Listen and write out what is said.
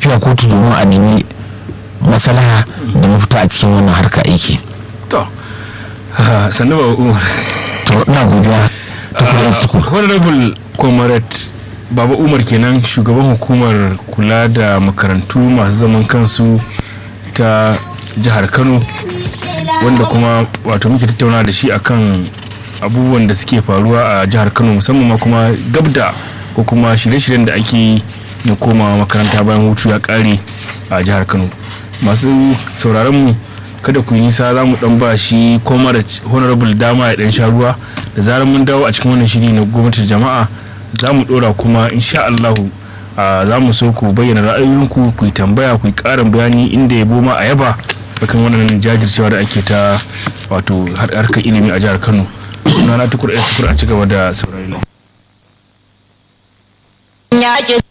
tafiya kotu domin a nemi maslaha da mafita a cikin wannan harka aiki to sannu ba umar to ina godiya ta kudin suku honorable comrade baba umar kenan shugaban hukumar kula da makarantu masu zaman kansu ta jihar kano wanda kuma wato muke tattauna da shi akan abubuwan da suke faruwa a jihar kano musamman ma kuma gabda ko kuma shirye-shiryen da ake yi na komawa makaranta bayan hutu ya kare a jihar kano masu sauraron mu kada ku yi nisa za mu dan ba shi honorable dama ya dan sha ruwa da zarar mun dawo a cikin wannan shiri na gwamnatin jama'a za mu dora kuma insha Allahu za mu so ku bayyana ra'ayoyinku ku yi tambaya ku yi karin bayani inda ya boma a yaba akan wannan jajircewa da ake ta wato harkar ilimi a jihar Kano sunana tukur a tukur a ci gaba da saurari